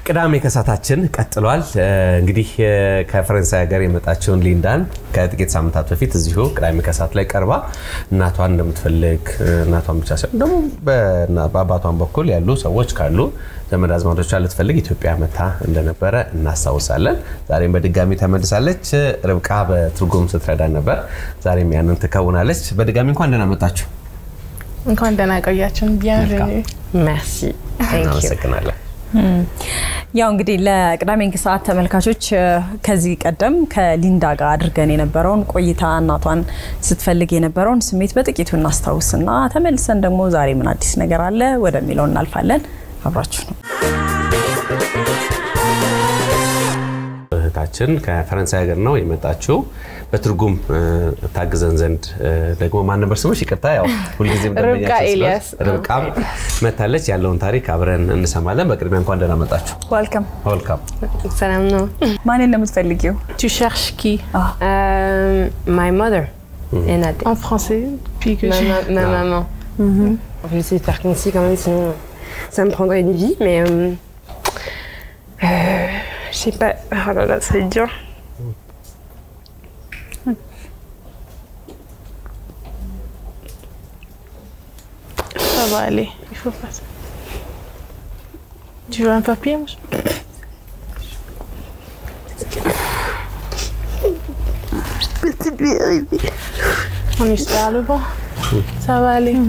ቅዳሜ ከሳታችን ቀጥሏል። እንግዲህ ከፈረንሳይ ሀገር የመጣችውን ሊንዳን ከጥቂት ሳምንታት በፊት እዚሁ ቅዳሜ ከሳት ላይ ቀርባ እናቷን እንደምትፈልግ እናቷን ብቻ ሳይሆን ደግሞ በአባቷን በኩል ያሉ ሰዎች ካሉ ዘመድ አዝማዶቿ ልትፈልግ ኢትዮጵያ መታ እንደነበረ እናስታውሳለን። ዛሬም በድጋሚ ተመልሳለች። ርብቃ በትርጉም ስትረዳን ነበር። ዛሬም ያንን ትከውናለች። በድጋሚ እንኳን ደህና መጣችሁ። እንኳን ደህና ቆያችሁን። ቢያንቬኒ መርሲ እናመሰግናለን። ያው እንግዲህ ለቅዳሜ ከሰዓት ተመልካቾች ከዚህ ቀደም ከሊንዳ ጋር አድርገን የነበረውን ቆይታ እናቷን ስትፈልግ የነበረውን ስሜት በጥቂቱ እናስታውስና ተመልሰን ደግሞ ዛሬ ምን አዲስ ነገር አለ ወደሚለው እናልፋለን። አብራችሁ ነው። እህታችን ከፈረንሳይ ሀገር ነው የመጣችው። በትርጉም ታግዘን ዘንድ ደግሞ ማን ነበር ስምሽ? ይቅርታ ያው ሁልጊዜም ርብቃ ኤልያስ። ርብቃም መታለች። ያለውን ታሪክ አብረን እንሰማለን። በቅድሚያ እንኳን ደህና መጣችሁ። ዋልከም። ወልካም። ሰላም ነው። ማንን ነው የምትፈልጊው? Tu cherches qui Euh, my mother et Nat. En français Puis que Ma, je... ma- ma maman. Je vais essayer de faire concis quand même, sinon ça me prendrait une vie, mais. euh, euh, je sais pas. Oh là là, c'est dur. Ça va aller. Il faut pas ça. Tu veux un papier moi On espère le bon. Ça va aller.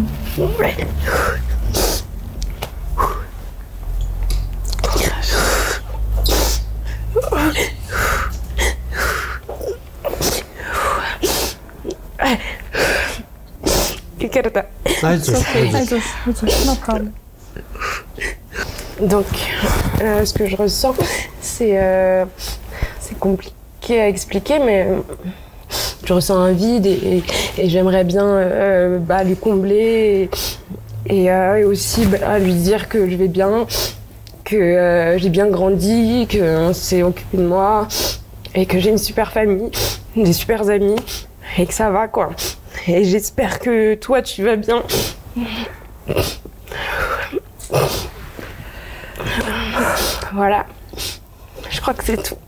Ikerta. አይዞሽ አይዞሽ። No problem. Donc, euh, ce que je ressens, c'est euh, c'est compliqué à expliquer, mais euh, je ressens un vide et, et- et j'aimerais bien euh, bah, lui combler et, et, euh, et aussi bah, lui dire que je vais bien, que euh, j'ai bien grandi, qu'on s'est occupé de moi et que j'ai une super famille, des super amis et que ça va quoi. Et j'espère que toi tu vas bien. Voilà. Je crois que c'est tout.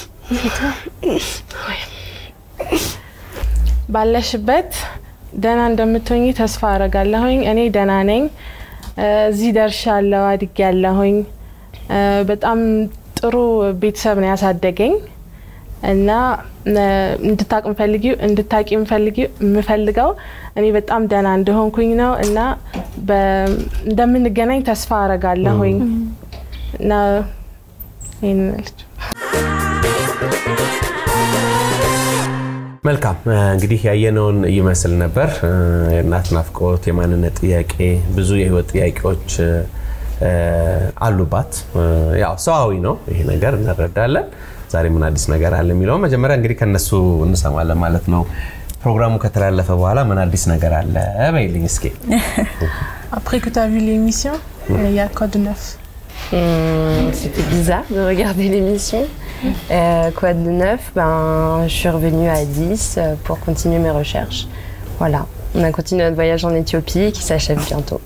ባለሽበት ደህና እንደምትሆኝ ተስፋ አረጋለሁኝ። እኔ ደህና ነኝ። እ፣ እዚህ ደርሻለሁ፣ አድጌያለሁኝ። እ፣ በጣም ጥሩ ቤተሰብ ነው ያሳደገኝ እና እ፣ እንድታቅ ምፈልጊው እንድታቂ ምፈልጊው የምፈልገው እኔ በጣም ደህና እንደሆንኩኝ ነው እና በ- እንደምንገናኝ ተስፋ አረጋለሁኝ እና ይህን ልጅ መልካም እንግዲህ ያየነውን ይመስል ነበር። የእናት ናፍቆት፣ የማንነት ጥያቄ፣ ብዙ የህይወት ጥያቄዎች እ፣ አሉባት። ያው ሰዋዊ ነው ይሄ ነገር እንረዳለን። ዛሬ ምን አዲስ ነገር አለ የሚለው መጀመሪያ እንግዲህ ከነሱ እንሰማለን ማለት ነው። ፕሮግራሙ ከተላለፈ በኋላ ምን አዲስ ነገር አለ በይልኝ እስኪ። Après que tu as vu l'émission, il y a Code 9. Hum, C'était bizarre de regarder l'émission. Euh, quoi de neuf ben, Je suis revenue à 10 euh, pour continuer mes recherches. Voilà. On a continué notre voyage en Éthiopie qui s'achève bientôt.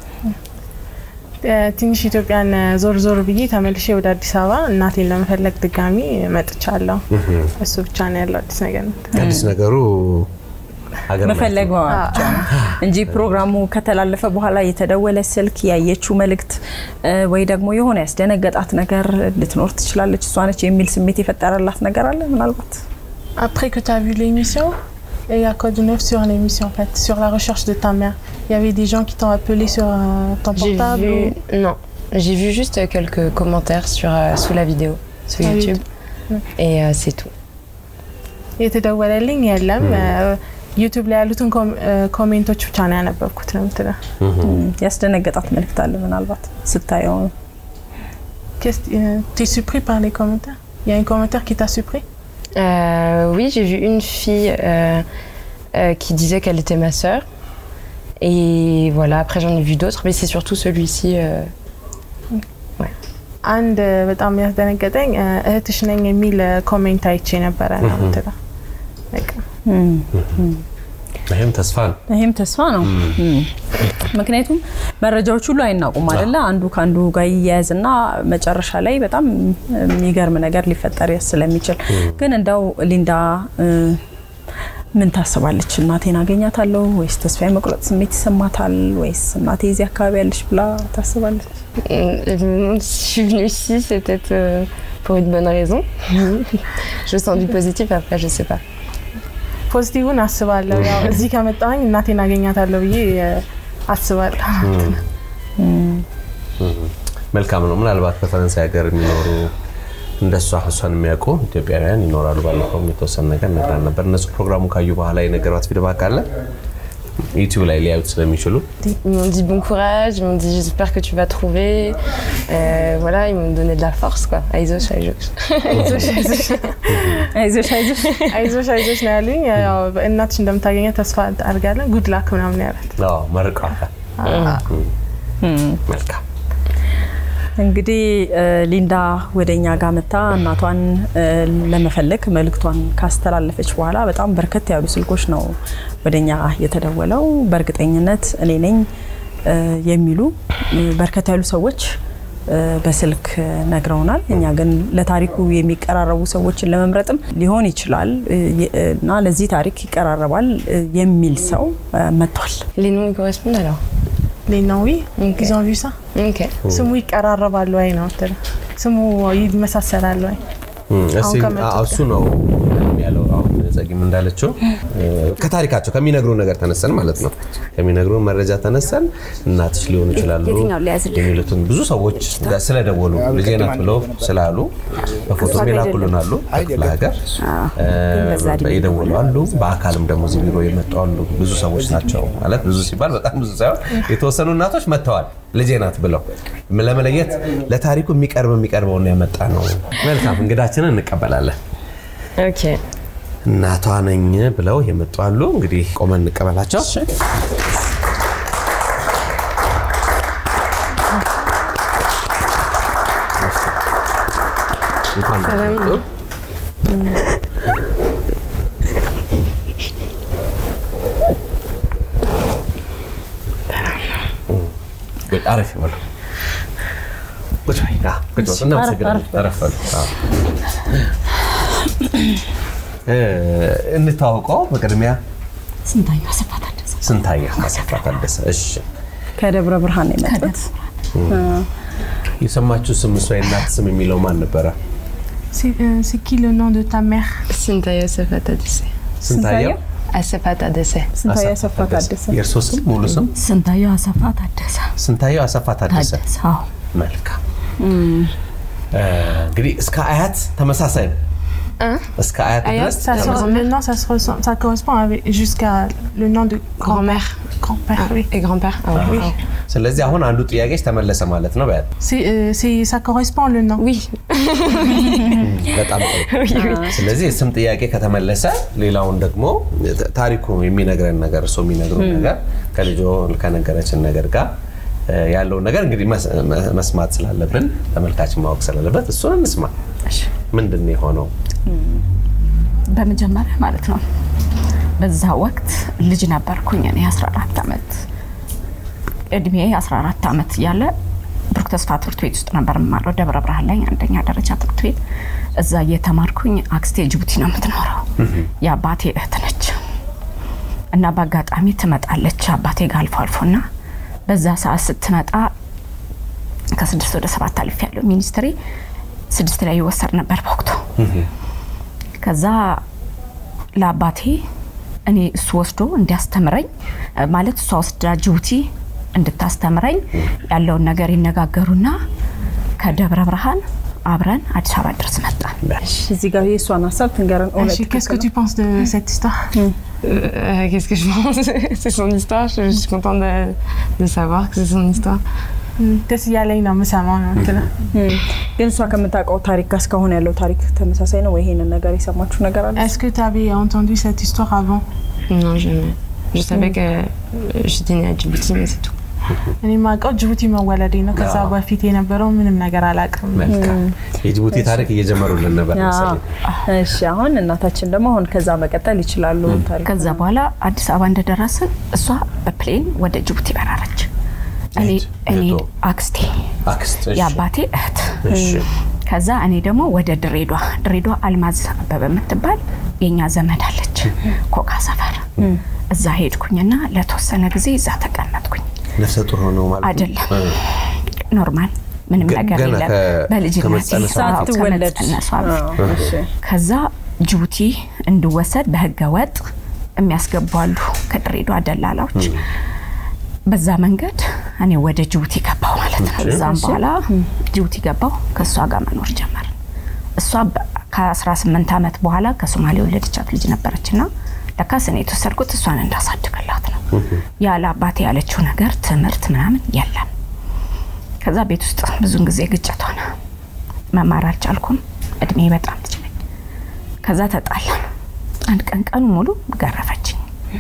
ትንሽ ኢትዮጵያን ዞር ዞር ብዬ ተመልሼ ወደ አዲስ አበባ እናቴን ለመፈለግ ድጋሚ መጥቻለሁ። እሱ ብቻ ነው ያለው አዲስ ነገር ነው። አዲስ ነገሩ ሀገር መፈለግ ማየት ነው። ብቻ ነው እንጂ ፕሮግራሙ ከተላለፈ በኋላ የተደወለ ስልክ ያየችው መልእክት እ፣ ወይ ደግሞ የሆነ ያስደነገጣት ነገር ልትኖር ትችላለች እሷ ነች የሚል ስሜት የፈጠረላት ነገር አለ ምናልባት Après que tu as vu l'émission, il y a Code 9 sur l'émission en fait, sur la recherche de ta mère. Il y avait des gens qui t'ont appelé sur euh, ton J'ai portable. vu... ou- Non. J'ai vu juste quelques commentaires sur, euh, sous la vidéo, sur Ah oui. YouTube. Et euh, c'est tout. የተደወለልኝ የለም። ዩቱብ ላይ ያሉትን ኮም- እ፣ ኮሜንቶች ብቻ ነው ያነበብኩት ነው የምትለው። እም፣ ያስደነገጣት መልእክት አለ ምናልባት ስታየው Qu'est-ce- euh, T'es surpris par les commentaires Il y a un commentaire qui t'a surpris Euh, oui, j'ai vu une fille euh, euh, qui disait qu'elle était ma sœur. Et voilà, après j'en ai vu d'autres, mais c'est surtout celui-ci. euh, አንድ በጣም ያስደነገጠኝ እ፣ እህትሽ ነኝ የሚል ኮሜንት አይቼ ነበረ ነው የምትለው። በቃ እም፣ ይህም ተስፋ ነው። ይህም ተስፋ ነው እም። ምክንያቱም መረጃዎች ሁሉ አይናቁም አይደለ? አንዱ ከአንዱ ጋር ይያያዝና መጨረሻ ላይ በጣም የሚገርም ነገር ሊፈጠር ስለሚችል ግን እንደው ሊንዳ እ፣ ምን ታስባለች? እናቴን አገኛታለሁ ወይስ ተስፋ የመቁረጥ ስሜት ይሰማታል ወይስ እናቴ እዚህ አካባቢ ያለች ብላ ታስባለች? Euh, Si je suis venue ici, c'est peut-être euh, pour une bonne raison. je sens du positif, après, je sais pas. ፖዚቲቭን አስባለሁ። ያው እዚህ ከመጣሁኝ እናቴን አገኛታለሁ ብዬ እ፣ አስባለሁ። መልካም ነው። ምናልባት በፈረንሳይ ሀገር የሚኖሩ እንደሷ እሷን የሚያውቁ ኢትዮጵያውያን ይኖራሉ። ባለፈውም የተወሰነ ነገር ነግራን ነበር። እነሱ ፕሮግራሙ ካዩ በኋላ የነገሯት ፊድባክ አለ ዩቲዩብ ላይ ሊያዩት ስለሚችሉ Ils m'ont dit bon courage, ils m'ont dit j'espère que tu vas trouver. Euh, voilà, ils m'ont donné de la force, quoi. Aizosh, aizosh. አይዞሽ አይዞሽ አይዞሽ አይዞሽ አይዞሽ አይዞሽ ነው ያሉኝ። ያው እናትሽ እንደምታገኘ ተስፋ አድርጋለን። ጉድ ላክ ምናምን ያላት አዎ፣ መርቀዋታል። መልካም እንግዲህ እ፣ ሊንዳ ወደ እኛ ጋር መታ እናቷን እ፣ ለመፈለግ መልእክቷን ካስተላለፈች በኋላ በጣም በርከት ያሉ ስልኮች ነው ወደ እኛ የተደወለው። በእርግጠኝነት እኔ ነኝ እ፣ የሚሉ እ፣ በርከት ያሉ ሰዎች እ፣ በስልክ ነግረውናል። እኛ ግን ለታሪኩ የሚቀራረቡ ሰዎችን ለመምረጥም ሊሆን ይችላል እ፣ የ- እና ለዚህ ታሪክ ይቀራረባል እ፣ የሚል ሰው እ፣ መጥቷል። Les noms, ils correspondent alors Les noms, oui. Ok. Ils ont vu ça. Ok. ስሙ ይቀራረባሉ ወይ ነው የምትለው። ስሙ ይመሳሰላሉ ወይ? እም፣ እስኪ አሁን ከመጡት አዎ፣ እሱ ነው ያለው። አሁን ጸጊም እንዳለችው እ፣ ከታሪካቸው ከሚነግሩ ነገር ተነሰን ማለት ነው ከሚነግሩ መረጃ ተነሰን እናትሽ ሊሆኑ ይችላሉ የትኛውን ሊያዝልህ? የሚሉትን ብዙ ሰዎች ጋር ስለደወሉ ልጄ ናት ብለው ስላሉ በፎቶ የላኩልን አሉ ከክፍለ ሀገር እ፣ በዛ እድሜ የደወሉ አሉ። በአካልም ደግሞ እዚህ ቢሮ የመጡ አሉ። ብዙ ሰዎች ናቸው ማለት ብዙ ሲባል በጣም ብዙ ሳይሆን የተወሰኑ እናቶች መጥተዋል ልጄ ናት ብለው ለመለየት ለታሪኩ የሚቀርብ የሚቀርበውን ያመጣ ነው። መልካም እንግዳችንን እንቀበላለን። Ok. እናቷ ነኝ ብለው የመጡ አሉ። እንግዲህ ቆመን እንቀበላቸው። እንኳን ደህና መጡ። ቁጭ አረፍ ይበሉ። ቁጭ በይ። አዎ፣ ቁጭ በሉ። እናመሰግናለን። አረፍ በሉ። አዎ። እ፣ እንተዋውቀው በቅድሚያ ስንታየሁ አሰፋ ታደሰ ስንታየሁ አሰፋ ታደሰ። እሺ ከደብረ ብርሃን ነው የመጡት። የሰማችሁ ስም እሷ የእናት ስም የሚለው ማን ነበረ? C'est euh, c'est qui le nom de ta mère Sintaya Sefata Dessé. ስንታየሁ Asefata Dessé. ስንታየሁ አሰፋ ታደሰ። የእርሶ ስም ሙሉ ስም ስንታየሁ አሰፋ ታደሰ ስንታየሁ አሰፋ ታደሰ። ታደሰ አዎ መልካም እ፣ እንግዲህ እስከ አያት ተመሳሳይ ነው። እስከ አያት ድረስ ça, se- Le nom, ça, se ressemble- ça correspond avec- jusqu'à le nom de Grand-mère. grand-père. oui. Et grand-père Ah oui. ስለዚህ አሁን አንዱ ጥያቄች ተመለሰ ማለት ነው። በያት C'est, euh, c'est- ça correspond le nom. Oui. በጣም ጥሩ። ስለዚህ የስም ጥያቄ ከተመለሰ ሌላውን ደግሞ ታሪኩ የሚነግረን ነገር እሱ የሚነግሩ ነገር ከልጆ ከነገረችን ነገር ጋር እ፣ ያለውን ነገር እንግዲህ መስ- መ- መስማት ስላለብን ተመልካችን ማወቅ ስላለበት እሱን እንስማ። ምንድን ነው የሆነው? በመጀመሪያ ማለት ነው በዛ ወቅት ልጅ ነበርኩኝ እኔ 14 ዓመት እድሜ 14 ዓመት እያለ ብሩክ ተስፋ ትምህርት ቤት ውስጥ ነበር የምማረው ደብረ ብርሃን ላይ አንደኛ ደረጃ ትምህርት ቤት እዛ እየተማርኩኝ አክስቴ ጅቡቲ ነው የምትኖረው የአባቴ እህት ነች እና በአጋጣሚ ትመጣለች አባቴ ጋር አልፎ አልፎና በዛ ሰዓት ስትመጣ ከስድስት ወደ ሰባት አልፍ ያለው ሚኒስትሪ ስድስት ላይ ይወሰድ ነበር በወቅቱ ከዛ ለአባቴ እኔ እሱ ወስዶ እንዲያስተምረኝ እ፣ ማለት እሷ ወስዳ ጅቡቲ እንድታስተምረኝ ያለውን ነገር ይነጋገሩና ከደብረ ብርሃን አብረን አዲስ አበባ ድረስ መጣን። እዚህ ጋር የእሷን ሀሳብ ትንገረን። እውነት Achille, Qu'est-ce que tu penses de cette histoire Euh, Qu'est-ce que je pense C'est son histoire. Je, je suis contente de, de savoir que c'est son histoire. ደስ እያለኝ ነው የምሰማው ነው የምትለው። ግን እሷ ከምታውቀው ታሪክ ጋር እስካሁን ያለው ታሪክ ተመሳሳይ ነው ወይ? ይሄንን ነገር የሰማችሁ ነገር አለ? Est-ce que tu avais entendu cette histoire avant Non, jamais. Je savais que euh, j'étais née à Djibouti, mais c'est tout. እኔ የማውቀው ጅቡቲ መወለዴ ነው። ከዛ አዎ። በፊት የነበረው ምንም ነገር አላውቅም። መልካም የጅቡቲ ታሪክ እየጀመሩልን ነበር መሰለኝ። እሺ አሁን እናታችን ደግሞ አሁን ከዛ መቀጠል ይችላሉ። ታሪኩ ከዛ በኋላ አዲስ አበባ እንደደረስን እሷ በፕሌን ወደ ጅቡቲ በረረች። እኔ የት? እኔ የቶ? አክስቴ አክስት እሺ። የአባቴ እህት እሺ። ከዛ እኔ ደግሞ ወደ ድሬዷ ድሬዷ አልማዝ አበበ የምትባል የኛ ዘመድ አለች ኮካ ሰፈር እዛ ሄድኩኝና ለተወሰነ ጊዜ እዛ ተቀመጥኩኝ። ነፍሰ ጡር ሆነው ማለት ነው? አይደለም እ። ኖርማል ምንም ገ- ነገር ገና የለም። ከ- በልጅነቴ ከመጸነሷ አዎ፣ ሳትወለድ ከመጸነሷ በፊት አዎ፣ እሺ። ከዛ ጅቡቲ እንድወሰድ በህገ ወጥ የሚያስገቡ አሉ ከድሬዳዋ ደላላዎች። በዛ መንገድ እኔ ወደ ጅቡቲ ገባው ማለት ነው። ከዛም በኋላ ጅቡቲ ገባው ከእሷ ጋር መኖር ጀመር። እሷ በ- ከ18 ዓመት በኋላ ከሶማሌ የወለደቻት ልጅ ነበረችና ለካስ እኔ የተወሰድኩት እሷን እንዳሳድግላት ነው። ያለ አባቴ ያለችው ነገር ትምህርት ምናምን የለም። ከዛ ቤት ውስጥ ብዙን ጊዜ ግጭት ሆነ። መማር አልቻልኩም። እድሜ በጣም ልጅ ነኝ። ከዛ ተጣላን። አንድ ቀን ቀኑ ሙሉ ገረፈችኝ።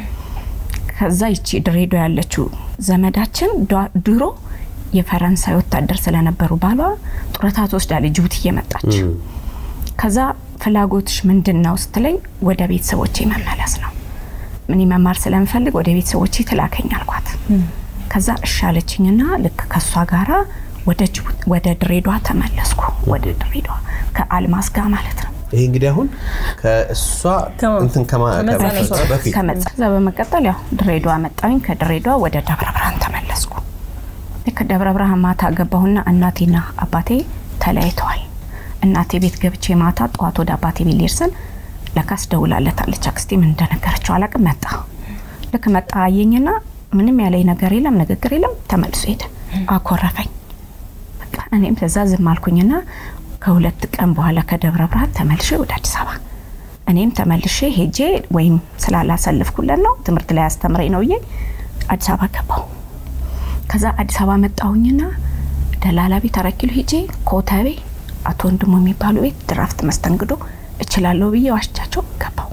ከዛ ይቺ ድሬዳዋ ያለችው ዘመዳችን ዷ- ድሮ የፈረንሳይ ወታደር ስለነበሩ ባሏ ጡረታ ትወስዳለች ጅቡቲ እየመጣች ከዛ ፍላጎትሽ ምንድን ነው ስትለኝ ወደ ቤተሰቦቼ መመለስ ነው ምን መማር ስለምፈልግ ወደ ቤተሰቦቼ ትላከኝ አልኳት ከዛ እሻለችኝና ልክ ከእሷ ጋራ ወደ ጅቡቲ ወደ ድሬዳዋ ተመለስኩ ወደ ድሬዳዋ ከአልማዝ ጋር ማለት ነው ይሄ እንግዲህ አሁን ከእሷ ከማ- እንትን ከማ- ከመጸነሷ ከመፈጸም በፊት ከመጣ ከዛ በመቀጠል ያው ድሬዳዋ መጣሁኝ። ከድሬዳዋ ወደ ደብረ ብርሃን ተመለስኩ። ልክ ደብረ ብርሃን ማታ ገባሁና እናቴና አባቴ ተለያይተዋል። እናቴ ቤት ገብቼ ማታ ጠዋት ወደ አባቴ ቤት ልሄድ ስል ለካስ ደውላለታለች። አክስቴ ምን እንደነገረችው አላቅም። መጣ ልክ መጣ አየኝና ምንም ያለኝ ነገር የለም ንግግር የለም ተመልሶ ሄደ። አኮረፈኝ። በቃ እኔም ከዛ ዝም አልኩኝና ከሁለት ቀን በኋላ ከደብረ ብርሃን ተመልሼ ወደ አዲስ አበባ እኔም ተመልሼ ሄጄ ወይም ስላላሰልፍኩለት ነው ትምህርት ላይ አስተምረኝ ነው ብዬ አዲስ አበባ ገባሁ። ከዛ አዲስ አበባ መጣሁኝና ደላላ ቤት አራት ኪሎ ሄጄ ኮተቤ አቶ ወንድሙ የሚባሉ ቤት ድራፍት መስተንግዶ እችላለሁ ብዬ ዋሽቻቸው ገባሁ።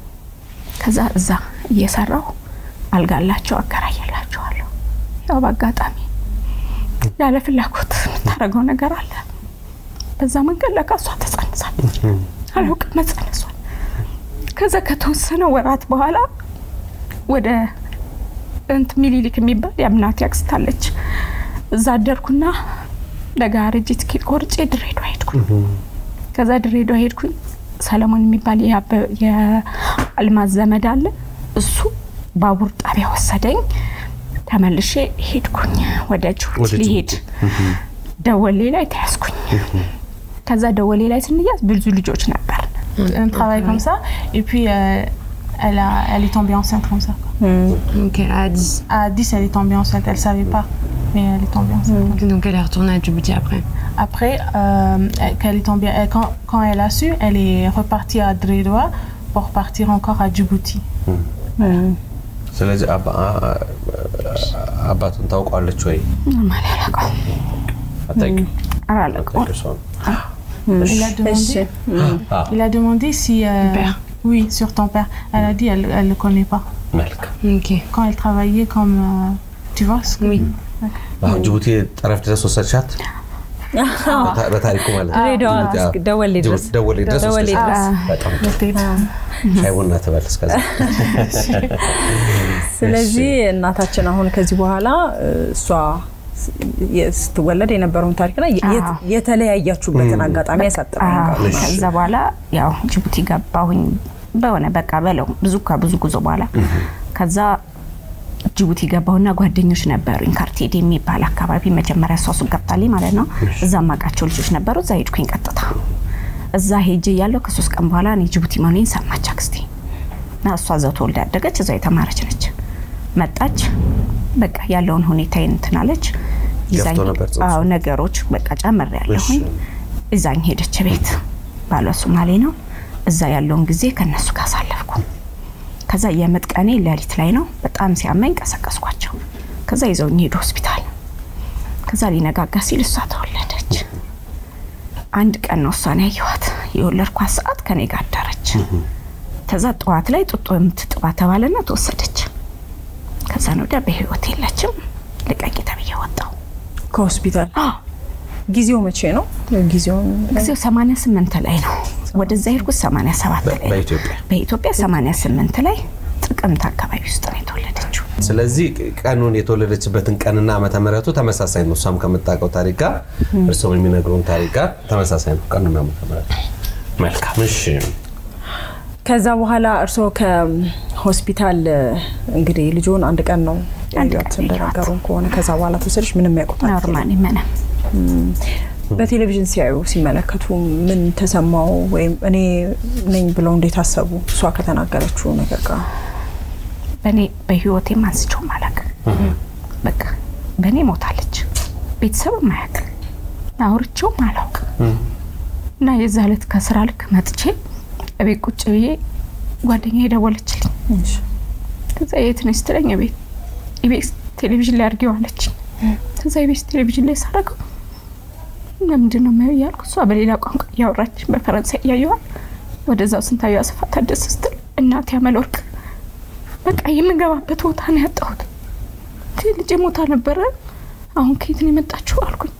ከዛ እዛ እየሰራሁ አልጋላቸው አከራየላቸዋለሁ። ያው በአጋጣሚ ያለ ፍላጎት የምታደርገው ነገር አለ። በዛ መንገድ ለካ እሷ ተጸንሳለች። አላውቅም መጸነሷል። ከዛ ከተወሰነ ወራት በኋላ ወደ እንት ሚኒሊክ የሚባል የአምናት ያክስት አለች። እዛ አደርኩና ለጋርጅ ትኬት ቆርጬ ድሬዳዋ ሄድኩኝ። ከዛ ድሬዳዋ ሄድኩኝ። ሰለሞን የሚባል የአበ- የአልማዝ ዘመድ አለ። እሱ ባቡር ጣቢያ ወሰደኝ። ተመልሼ ሄድኩኝ ወደ ወደ ጅቡቲ ጅቡቲ። ሊሄድ ደወሌ ላይ ተያዝኩኝ። ከዛ ደወሌ ላይ ስንያዝ ብዙ ልጆች ነበር። Un travail comme ça. Et puis, euh, elle, a, elle est tombée enceinte comme ça. quoi. Donc elle a 10. À 10, elle est tombée enceinte. Elle savait pas. Mais elle est tombée enceinte. Donc elle est retournée à Djibouti après. Après, euh, elle- qu'elle est tombée, elle- quand, quand elle a su, elle est repartie à Dredwa pour partir encore à Djibouti. ስለዚህ አባ- አ- አባቱን ታውቋለች ወይ? ኖርማል ያላቀው አታውቂም? አላለቀው አታውቂው ሰው ነው። Il a እሺ demandé, Ah. il a demandé si. euh, Père. Oui, sur ton père. Elle a dit elle ne le connaît pas. መልካም Ok. Quand elle travaillait comme. euh, tu vois ce que. Oui. አሁን ጅቡቲ ጠረፍ ድረስ ወሰድሻት? በታ- በታሪኩ ማለት ነው። ድሬዳዋ ጅቡቲ፣ አዎ። እስኪ ደወሌ ድረስ ደወሌ ድረስ ደወሌ ወሰድሻት? ድረስ በጣም ጥሩ። Peut-être. ሻይ ቡና ትበል እስከዛ። ስለዚህ እናታችን አሁን ከዚህ በኋላ እ፣ እሷ ስ- የ- ስትወለድ የነበረውን ታሪክና የ- የት- አዎ። የተለያያችሁበትን አጋጣሚ ያሳጥረን አዎ፣ ከዛ በኋላ ያው ጅቡቲ ገባሁኝ በሆነ በቃ በለው ብዙ ከብዙ ጉዞ በኋላ ከዛ ጅቡቲ ገባሁና ጓደኞች ነበሩኝ ካርቴድ የሚባል አካባቢ መጀመሪያ እሷ ሱቅ ገብታልኝ ማለት ነው እዛ ማቃቸው ልጆች ነበሩ እዛ ሄድኩኝ ቀጥታ እዛ ሄጄ ያለው ከሶስት ቀን በኋላ እኔ ጅቡቲ መሆኔን ሰማች አክስቴ እና እሷ እዛው ተወልዳ ያደገች እዛው የተማረች ነች መጣች በቃ ያለውን ሁኔታ እንትን አለች ይዛኝ ገፍቶ ነበር ጽንሱ? አዎ ነገሮች በቃ ጨምር ያለሁኝ እዛኝ ሄደች ቤት ባሏ ሶማሌ ነው እዛ ያለውን ጊዜ ከነሱ ጋር አሳለፍኩ ከዛ የምጥ ቀኔ ሌሊት ላይ ነው በጣም ሲያመኝ ቀሰቀስኳቸው ከዛ ይዘውኝ ሄዱ ሆስፒታል ከዛ ሊነጋጋ ሲል እሷ ተወለደች አንድ ቀን ነው እሷን ያየኋት የወለድኳት ሰዓት ከኔ ጋር አደረች ከዛ ጠዋት ላይ ጡጦ የምትጥባ ተባለና ተወሰደች ከዛ ነው ወዲያ በህይወት የለችም ልቀቂ ተብዬ ወጣሁ። ከሆስፒታል ጊዜው መቼ ነው? ጊዜውን ጊዜው 88 ላይ ነው። ወደዛ ሄድኩት 87 ላይ ነው። በኢትዮጵያ በኢትዮጵያ 88 ላይ ጥቅምት አካባቢ ውስጥ ነው የተወለደችው። ስለዚህ ቀኑን የተወለደችበትን ቀንና ዓመተ ምሕረቱ ተመሳሳይ ነው። እሷም ከምታውቀው ታሪክ ጋር እርስዎም የሚነግሩን ታሪክ ጋር ተመሳሳይ ነው ቀኑና ዓመተ ምሕረቱ። መልካም እሺ። ከዛ በኋላ እርስዎ ከሆስፒታል እንግዲህ ልጆን አንድ ቀን ነው አንድ ያዩት ቀን እንደነገሩን ከሆነ ከዛ በኋላ ተወሰደች። ምንም ያውቁት ኖርማሊ ምንም በቴሌቪዥን ሲያዩ ሲመለከቱ ምን ተሰማው? ወይም እኔ ነኝ ብለው እንዴት አሰቡ? እሷ ከተናገረችው ነገር ጋር በእኔ በህይወቴም አንስቼውም አላውቅም። በቃ በእኔ ሞታለች። ቤተሰብም አያውቅም። አውርቼውም አላውቅም። እና የዛ ዕለት ከስራ ልክ መጥቼ እቤት ቁጭ ብዬ ጓደኛ የደወለችልኝ ከዛ የት ነሽ ስትለኝ ቤት ኢቢኤስ ቴሌቪዥን ላይ አድርጌው አለች። ከዛ ኢቢኤስ ቴሌቪዥን ላይ ሳደርገው ለምንድን ነው የማየው እያልኩ እሷ በሌላ ቋንቋ እያወራች በፈረንሳይ እያየዋል ወደዛው ስንታየው አሰፋ ታደሰ ስትል እናቴ አመለወርቅ በቃ የምንገባበት ቦታ ነው ያጣሁት። እንዴ ልጄ ሞታ ነበረ፣ አሁን ከየት ነው የመጣችው አልኩኝ።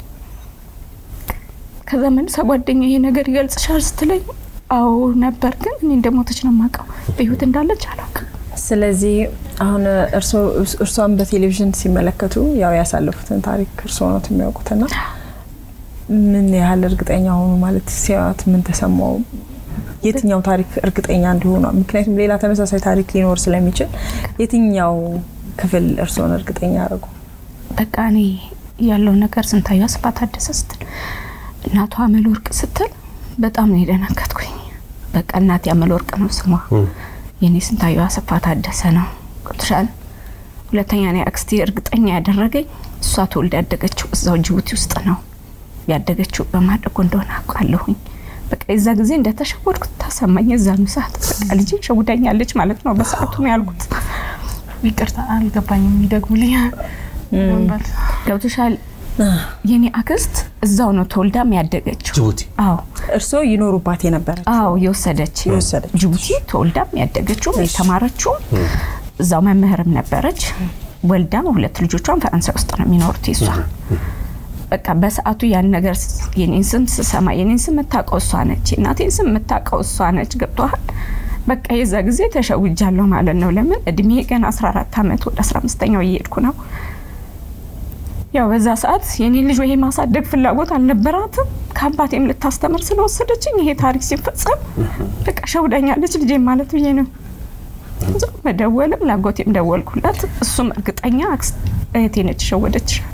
ከዛ መልሳ ጓደኛ ይሄ ነገር ይገልጽሻል ስትለኝ አዎ ነበር፣ ግን እኔ እንደሞተች ነው የማውቀው፣ በህይወት እንዳለች አላውቅም። ስለዚህ አሁን እርሷን በቴሌቪዥን ሲመለከቱ ያው ያሳለፉትን ታሪክ እርስዎ ነው የሚያውቁትና ምን ያህል እርግጠኛ ሆኑ? ማለት ሲያዩት ምን ተሰማው? የትኛው ታሪክ እርግጠኛ እንዲሆኑ? ምክንያቱም ሌላ ተመሳሳይ ታሪክ ሊኖር ስለሚችል የትኛው ክፍል እርስዎን እርግጠኛ ያደርጉ? በቃ እኔ ያለው ነገር ስንታየው አስፋ ታደሰ ስትል እናቷ አመለወርቅ ስትል በጣም ነው የደነገጥኩኝ። በቃ እናቴ አመለወርቅ ነው ስሟ፣ የኔ ስንታየው አስፋ ታደሰ ነው። ገብቶሻል? ሁለተኛ እኔ አክስቴ እርግጠኛ ያደረገኝ እሷ ተወልዳ ያደገችው እዛው ጅቡቲ ውስጥ ነው ያደገችው በማደጎ እንደሆነ አውቃለሁኝ። በቃ የዛ ጊዜ እንደተሸወድኩት ተሰማኝ። የዛኑ ሰዓት በቃ ልጄ ሸውዳኛለች ማለት ነው በሰዓቱ ነው ያልኩት። ይቅርታ አልገባኝም። ይደግሙልኝ። ገብቶሻል? የኔ አክስት እዛው ነው ተወልዳም ያደገችው ጅቡቲ። አዎ እርስዎ ይኖሩባት የነበረች አዎ የወሰደች የወሰደች። ጅቡቲ ተወልዳም ያደገችው የተማረችው እዛው መምህርም ነበረች። ወልዳም ሁለት ልጆቿን ፈረንሳይ ውስጥ ነው የሚኖሩት የሷ በቃ በሰዓቱ ያን ነገር የኔን ስም ስሰማ የኔን ስም የምታውቀው እሷ ነች፣ የእናቴን ስም የምታውቀው እሷ ነች። ገብቶሃል? በቃ የዛ ጊዜ ተሸውጃለሁ ማለት ነው። ለምን እድሜ ገና 14 ዓመት ወደ 15ኛው እየሄድኩ ነው። ያው በዛ ሰዓት የኔን ልጅ ይሄ ማሳደግ ፍላጎት አልነበራትም። ከአባቴም ልታስተምር ስለወሰደችኝ ይሄ ታሪክ ሲፈጸም በቃ ሸውዳኛለች ልጄ ማለት ብዬ ነው መደወልም ላጎቴም ደወልኩላት። እሱም እርግጠኛ አክስት እህቴ ነች ሸወደችሻል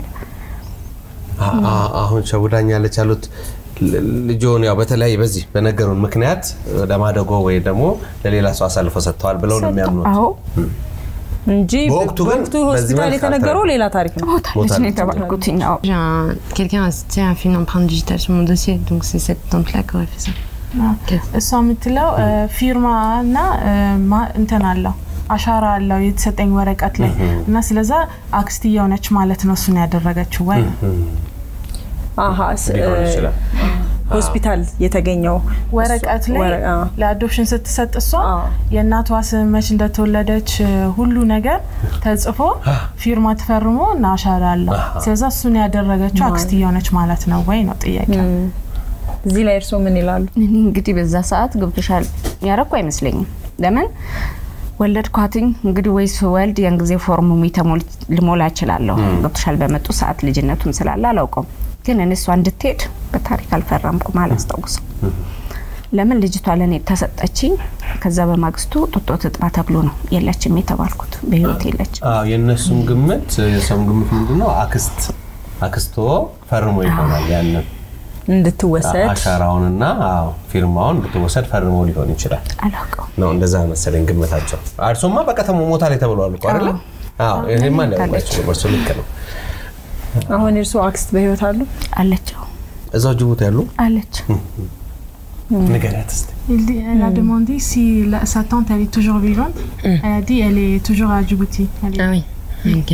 አሁን ሸውዳኛለች ያሉት ልጆን ያው በተለያየ በዚህ በነገሩን ምክንያት ለማደጎ ወይ ደግሞ ለሌላ ሰው አሳልፎ ሰጥተዋል ብለው ነው የሚያምኑት። አዎ እንጂ በወቅቱ ግን በወቅቱ በዚህ ሆስፒታል መልክ የተነገረው ሌላ ታሪክ ነው። ሞታለች ነው የተባልኩት። ያው J'ai un- quelqu'un a assisté à une empreinte digitale sur mon dossier, donc c'est cette tante-là qui aurait fait ça. እሷ የምትለው ፊርማ እና ማ- እንትን አለው አሻራ አለው የተሰጠኝ ወረቀት ላይ እና ስለዛ አክስትየው ነች ማለት ነው እሱን ያደረገችው ወይ አሀ ስ- ሊሆን ይችላል። ሆስፒታል የተገኘው ወረቀት ላይ ወረ- አዎ። ለአዶፕሽን ስትሰጥ እሷ አዎ። የእናቷ ስም መች እንደተወለደች ሁሉ ነገር ተጽፎ ፊርማ ተፈርሞ እና አሻራ አለው። ስለዛ እሱን ያደረገችው አክስትየው ነች ማለት ነው ወይ ነው ጥያቄ። እዚህ ላይ እርስዎ ምን ይላሉ? እኔ እንግዲህ በዛ ሰዓት ገብቶሻል ያረኩ አይመስለኝም። ለምን ወለድኳትኝ እንግዲህ ወይ ስወልድ ያን ጊዜ ፎርሙ ተሞል- ልሞላ እችላለሁ። ገብቶሻል በመጡ ሰዓት ልጅነቱም ስላለ አላውቀውም። ግን እኔ እሷ እንድትሄድ በታሪክ አልፈረምኩም አላስታውሰው። ለምን ልጅቷ ለእኔ ተሰጠችኝ። ከዛ በማግስቱ ጡጦ ትጥባ ተብሎ ነው የለችም የተባልኩት። በህይወት የለችም። አዎ የእነሱም ግምት የሰውም ግምት ምንድነው አክስት አክስቶ ፈርሞ ይሆናል ያንን እንድትወሰድ አሻራውንና አዎ ፊርማውን እንድትወሰድ ፈርሞ ሊሆን ይችላል አላውቀውም። ነው እንደዛ መሰለኝ ግምታቸው። እርሶማ በቀተማ ሞታ ላይ ተብለዋል እኮ አይደለ? አዎ ይሄማ ሊያውቋቸው እርሱ ልክ ነው። አሁን እርስዎ አክስት በህይወት አሉ? አለችው እዛው ጅቡቲ ያሉ አለች። ንገሪያት እስኪ። Il dit- Elle a demandé si la- sa tante elle est toujours vivante. Elle a dit elle est toujours à Djibouti. Elle est- Ah oui, ok.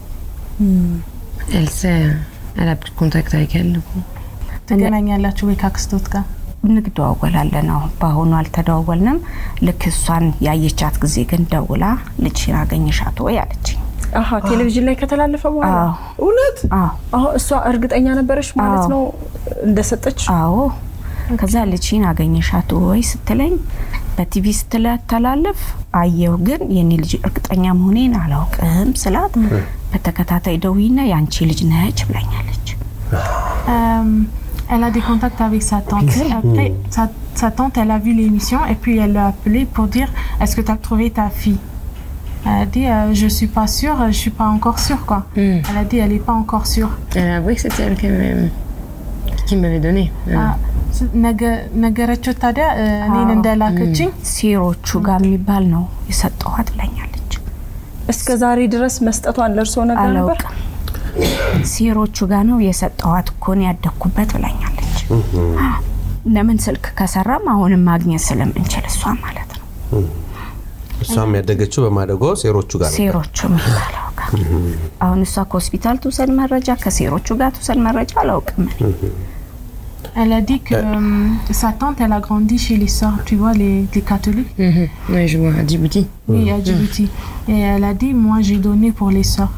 Elle sait, elle a plus de contact avec elle, du coup. ትገናኛላችሁ ወይ ከአክስቶት ጋር? እንደዋወላለን ነው። በአሁኑ አልተደዋወልንም። ልክ እሷን ያየቻት ጊዜ ግን ደውላ ልጅሽን አገኘሻት ወይ አለችኝ። አሀ ቴሌቪዥን ላይ ከተላለፈ በኋላ አዎ እውነት አዎ አሁ እሷ እርግጠኛ ነበረች ማለት አዎ። ነው እንደሰጠች። አዎ ከዛ ልጅን አገኘሻት ወይ ስትለኝ በቲቪ ስትተላለፍ አየው፣ ግን የኔ ልጅ እርግጠኛ መሆኔን አላውቅም ስላት በተከታታይ ደውይና የአንቺ ልጅ ነች ብላኛለች። Euh, elle a des contacts avec sa tante. Après, sa, sa tante, elle a vu l'émission et puis elle l'a appelé pour dire Est-ce que tu as trouvé ta fille Elle a dit euh, Je suis pas sûre, je suis pas encore sûre. Quoi. Elle a dit Elle est pas encore sûre. Elle a avoué que c'était elle qui m'avait, qui m'avait donné. Ah, ስ- ነገ- ነገረችው ታዲያ እ፣ እኔን እንደላከችኝ ሴሮቹ ጋር የሚባል ነው የሰጠኋት ብላኛለች። እስከ ዛሬ ድረስ መስጠቷን ለእርሶ ነገር ነበር? አላውቅም ሴሮቹ ጋር ነው የሰጠኋት እኮ ነው ያደግኩበት ብላኛለች። ለምን ስልክ ከሰራም አሁንም ማግኘት ስለምንችል እሷ ማለት ነው እሷም ያደገችው በማደጎ ሴሮቹ ጋር ነበር። ሴሮቹ የሚባለው ጋር አሁን እሷ ከሆስፒታል ትውሰድ መረጃ ከሴሮቹ ጋር ትውሰድ መረጃ አላውቅም እኔ። Elle a dit que euh, sa tante, elle a grandi chez les sœurs, tu vois, les, les catholiques, Mhm. Ouais, je vois, à Djibouti. oui, à Djibouti. Et elle a dit, moi, j'ai donné pour les sœurs.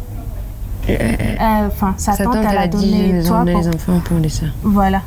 Euh, Enfin, sa, Sa tante, tante, elle a dit donné les, toi les pour... enfants pour les sœurs. Voilà.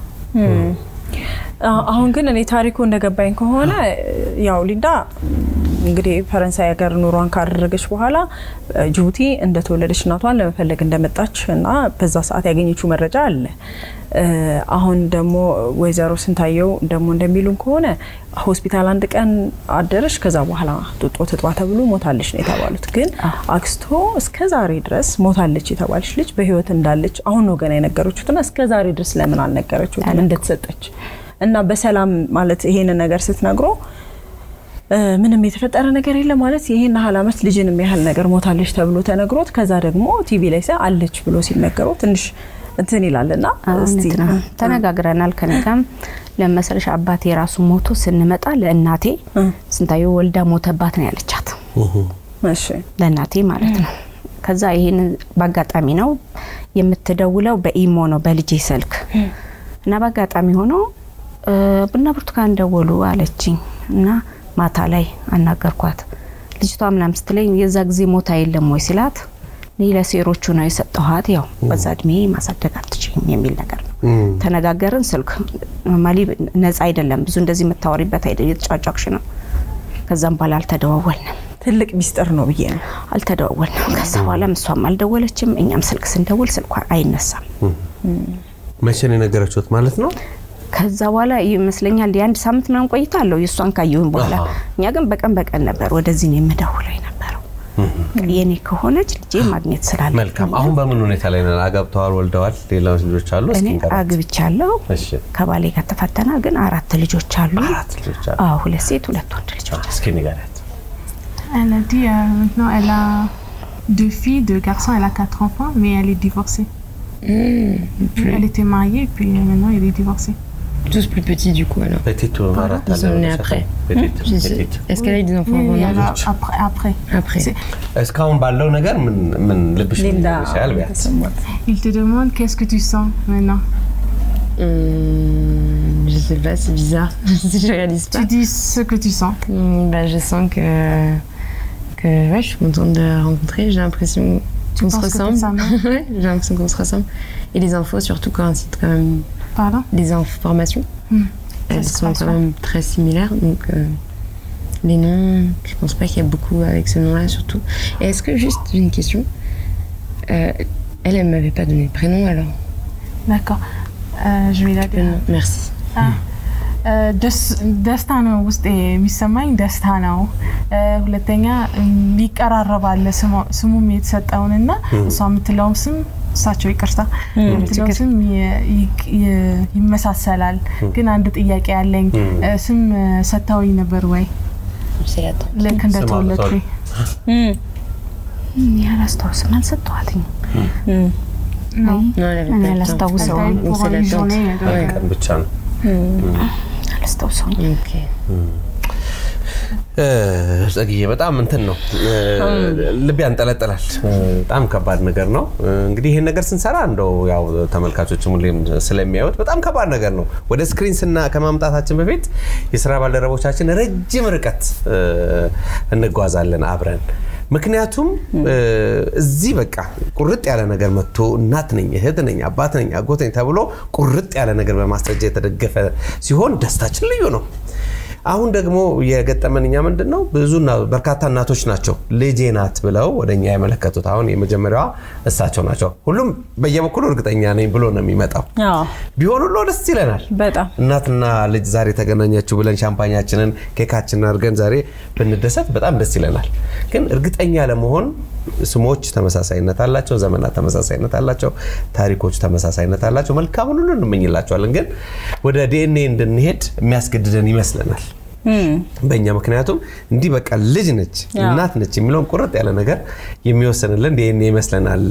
አ- አሁን ግን እኔ ታሪኩ እንደገባኝ ከሆነ ያው ሊንዳ እንግዲህ ፈረንሳይ ሀገር ኑሯን ካደረገች በኋላ እ፣ ጅቡቲ እንደተወለደች እናቷን ለመፈለግ እንደመጣች እና በዛ ሰዓት ያገኘችው መረጃ አለ። እ፣ አሁን ደግሞ ወይዘሮ ስንታየው ደግሞ እንደሚሉን ከሆነ ሆስፒታል አንድ ቀን አደረች፣ ከዛ በኋላ ጡጦ ትጥባ ተብሎ ሞታለች ነው የተባሉት። ግን አክስቶ እስከ ዛሬ ድረስ ሞታለች የተባለች ልጅ በህይወት እንዳለች አሁን ነው ገና የነገረችሁትና እስከ ዛሬ ድረስ ለምን አልነገረችሁትም እንደተሰጠች እና በሰላም ማለት ይሄንን ነገር ስትነግሮ እ፣ ምንም የተፈጠረ ነገር የለም ማለት ይሄን ያህል ዓመት ልጅንም ያህል ነገር ሞታለች ተብሎ ተነግሮት ከዛ ደግሞ ቲቪ ላይ ሳይ አለች ብሎ ሲነገረው ትንሽ እንትን ይላልና እስቲ እውነት ነው። ተነጋግረናል ከኔ ጋርም ለመሰለሽ አባቴ የራሱ ሞቶ ስንመጣ ለእናቴ እ፣ ስንታየው ወልዳ ሞተባት ነው ያለቻት እሺ ለእናቴ ማለት ነው። ከዛ ይሄን በአጋጣሚ ነው የምትደውለው በኢሞ ነው በልጄ ስልክ እና በአጋጣሚ ሆኖ እ፣ ቡና ብርቱካን ደወሉ አለችኝ እና ማታ ላይ አናገርኳት። ልጅቷ ምናምን ስትለኝ የዛ ጊዜ ሞታ የለም ወይ ሲላት እኔ ለሴሮቹ ነው የሰጠኋት፣ ያው በዛ እድሜ ማሳደግ አትችይም የሚል ነገር ነው። ተነጋገርን። ስልክ ኖርማሊ ነጻ አይደለም፣ ብዙ እንደዚህ የምታወሪበት አይደለም፣ የተጫጫቅሽ ነው። ከዛም በኋላ አልተደዋወልንም ትልቅ ሚስጥር ነው ብዬ ነው። አልተደዋወልንም። ከዛ በኋላም እሷም አልደወለችም፣ እኛም ስልክ ስንደውል ስልኳ አይነሳም። መቼ ነው የነገረችሁት ማለት ነው? ከዛ በኋላ ይመስለኛል የአንድ ሳምንት ምናምን ቆይታ አለው የእሷን ካየሁን በኋላ። አሃ። እኛ ግን በቀን በቀን ነበር ወደዚህ ነው የምደውለው የነበረው። የኔ ከሆነች ልጄ ማግኘት ስላለ መልካም። አሁን በምን ሁኔታ ላይ ነን? አጋብተዋል፣ ወልደዋል፣ ሌላ ልጆች አሉ? እስኪ እኔ ንገረን። አግብቻለሁ። እሺ፣ ከባሌ ጋር ተፋተናል፣ ግን አራት ልጆች አሉ። አራት ልጆች አሉ። አዎ ሁለት ሴት ሁለት ወንድ ልጆች። እስኪ ንገሪያት። Elle a dit euh, maintenant, elle a deux filles, deux garçons, elle a quatre enfants, mais elle est divorcée. Elle était mariée, puis maintenant, elle est divorcée. Tous plus petits du coup alors. ፔቲቱ አራት Ils አለ sont nés ብለሻል። après. ፔቲቱ Je sais- ፔቲቱ። Est-ce qu'elle a eu des enfants Oui, avant oui, non elle a- après, après. Après. C'est- እስካሁን ባለው ነገር ምን ምን ልብሽ ምን ሊንዳ ይልሻል? ቢያንስ ተሰማት። Il te demande qu'est-ce que tu sens maintenant. Hum, je sais pas, c'est bizarre. je réalise pas. Tu dis ce que tu sens. Hum, bah, je sens que, que ouais, je suis contente de la rencontrer. J'ai l'impression qu'on se penses que ressemble. t'es sa mère ouais, j'ai l'impression qu'on se ressemble. Et les infos surtout coïncident quand même. Pardon Les informations, Hmm. elles se sont passe, quand ouais. même très similaires. Donc euh, les noms, je pense pas qu'il y a beaucoup avec ce nom-là surtout. Et est-ce que juste j'ai une question euh, Elle, elle m'avait pas donné de prénom alors. D'accord. Euh, je vais la dire. Prénom, merci. ደስ- ደስታ ነው ውስጥ የሚሰማኝ ደስታ ነው። እ፣ ሁለተኛ እም፣ ይቀራረባል ስሟ- ስሙም የተሰጠውንና እሷ የምትለውም ስም እሳቸው ይቅርታ የምትለው ስም ይ- ይ- ይ- ይመሳሰላል። ግን አንድ ጥያቄ ያለኝ እ፣ ስም እ፣ ሰጥተውኝ ነበር ወይ C'est la tante. ልክ እንደተወለድኩኝ? እኔ አላስታውስም፣ አልሰጠኋትም። Non, elle avait እኔ pas le temps. አላስታውሰውም፣ Attends, Donc pour c'est la une tante. journée, donc, Ouais. ቀን ብቻ ነው። አላስታውሰውም። Ok. እ፣ ጸግዬ በጣም እንትን ነው እ፣ ልብ ያንጠለጥላል። እ፣ በጣም ከባድ ነገር ነው። እ፣ እንግዲህ ይሄን ነገር ስንሰራ እንደው ያው ተመልካቾችም ሁሌም ስለሚያዩት በጣም ከባድ ነገር ነው። ወደ ስክሪን ስና ከማምጣታችን በፊት የስራ ባልደረቦቻችን ረጅም ርቀት እ፣ እንጓዛለን አብረን ምክንያቱም እዚህ በቃ ቁርጥ ያለ ነገር መጥቶ እናት ነኝ፣ እህት ነኝ፣ አባት ነኝ፣ አጎት ነኝ ተብሎ ቁርጥ ያለ ነገር በማስረጃ የተደገፈ ሲሆን ደስታችን ልዩ ነው። አሁን ደግሞ የገጠመን እኛ ምንድን ነው ብዙ በርካታ እናቶች ናቸው ልጄ ናት ብለው ወደ እኛ የመለከቱት። አሁን የመጀመሪያዋ እሳቸው ናቸው። ሁሉም በየበኩሉ እርግጠኛ ነኝ ብሎ ነው የሚመጣው። ቢሆን ሁሉ ደስ ይለናል። በጣም እናትና ልጅ ዛሬ ተገናኛችሁ ብለን ሻምፓኛችንን ኬካችንን አድርገን ዛሬ ብንደሰት በጣም ደስ ይለናል። ግን እርግጠኛ ለመሆን ስሞች ተመሳሳይነት አላቸው፣ ዘመናት ተመሳሳይነት አላቸው፣ ታሪኮች ተመሳሳይነት አላቸው። መልካሙን ሁሉ እንመኝላቸዋለን። ግን ወደ ዲኤንኤ እንድንሄድ የሚያስገድደን ይመስለናል በእኛ ምክንያቱም እንዲህ በቃ ልጅ ነች እናት ነች የሚለውን ቁርጥ ያለ ነገር የሚወሰንልን ዲኤንኤ ይመስለናል።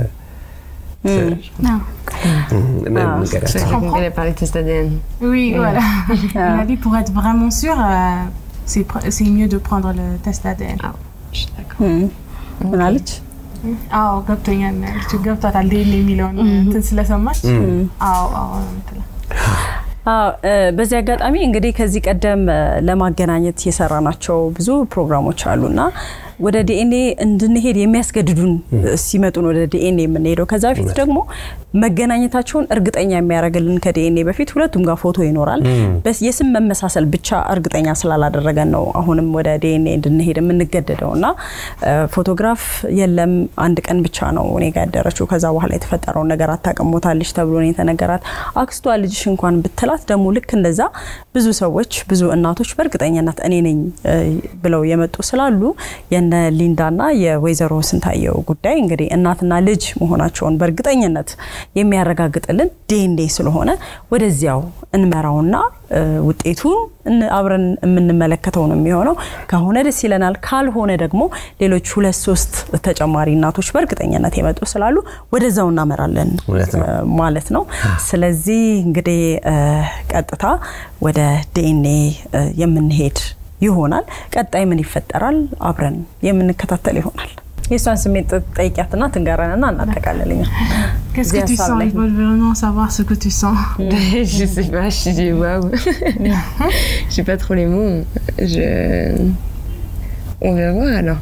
Elle a parlé de test ADN. Oui, voilà. On a dit pour être vraiment sûr, euh, c'est pr- c'est mieux de prendre le test ADN. Ah, je suis d'accord. ምን አለች? አዎ ገብቶኛል ነው ያለችው። ገብቷታል ዴን የሚለውን እንትን ስለሰማች አዎ አዎ ነው የምትለው። አዎ በዚህ አጋጣሚ እንግዲህ ከዚህ ቀደም ለማገናኘት የሰራናቸው ብዙ ፕሮግራሞች አሉና ወደ ዲኤንኤ እንድንሄድ የሚያስገድዱን ሲመጡን ወደ ዲኤንኤ የምንሄደው ከዛ በፊት ደግሞ መገናኘታቸውን እርግጠኛ የሚያደርግልን ከዲኤንኤ በፊት ሁለቱም ጋር ፎቶ ይኖራል። የስም መመሳሰል ብቻ እርግጠኛ ስላላደረገን ነው አሁንም ወደ ዲኤንኤ እንድንሄድ የምንገደደው እና ፎቶግራፍ የለም አንድ ቀን ብቻ ነው እኔ ጋር ያደረችው። ከዛ በኋላ የተፈጠረውን ነገር አታውቅም ሞታለች ተብሎ ነው የተነገራት። አክስቷ ልጅሽ እንኳን ብትላት ደግሞ ልክ እንደዛ ብዙ ሰዎች ብዙ እናቶች በእርግጠኛነት እኔ ነኝ ብለው የመጡ ስላሉ የነ ሊንዳና የወይዘሮ ስንታየው ጉዳይ እንግዲህ እናትና ልጅ መሆናቸውን በእርግጠኝነት የሚያረጋግጥልን ዲኤንኤ ስለሆነ ወደዚያው እንመራውና ውጤቱን አብረን የምንመለከተው ነው የሚሆነው። ከሆነ ደስ ይለናል፣ ካልሆነ ደግሞ ሌሎች ሁለት ሶስት ተጨማሪ እናቶች በእርግጠኝነት የመጡ ስላሉ ወደዛው እናመራለን ማለት ነው። ስለዚህ እንግዲህ ቀጥታ ወደ ዲኤንኤ የምንሄድ ይሆናል። ቀጣይ ምን ይፈጠራል አብረን የምንከታተል ይሆናል። የእሷን ስሜት ጠይቂያትና ትንገረንና እናጠቃልልኛል። Qu'est-ce que tu sens Ils veulent vraiment savoir ce que tu sens. je sais pas, je dis waouh. J'ai pas trop les mots. Je... On va voir alors.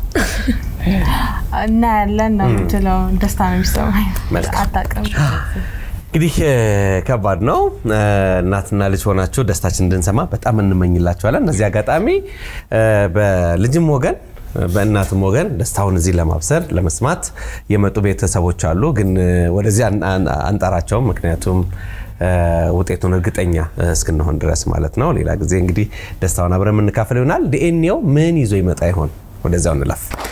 እናያለን ነው የምትለው። ደስታ ነው የሚሰማኝ። አታውቅም። እንግዲህ ከባድ ነው። እናትና ልጅ ሆናችሁ ደስታችን እንድንሰማ በጣም እንመኝላችኋለን። እዚህ አጋጣሚ በልጅም ወገን በእናትም ወገን ደስታውን እዚህ ለማብሰር ለመስማት የመጡ ቤተሰቦች አሉ። ግን ወደዚህ አንጠራቸውም፣ ምክንያቱም ውጤቱን እርግጠኛ እስክንሆን ድረስ ማለት ነው። ሌላ ጊዜ እንግዲህ ደስታውን አብረን የምንካፈል ይሆናል። ዲኤንኤው ምን ይዞ ይመጣ ይሆን? ወደዚያው እንለፍ።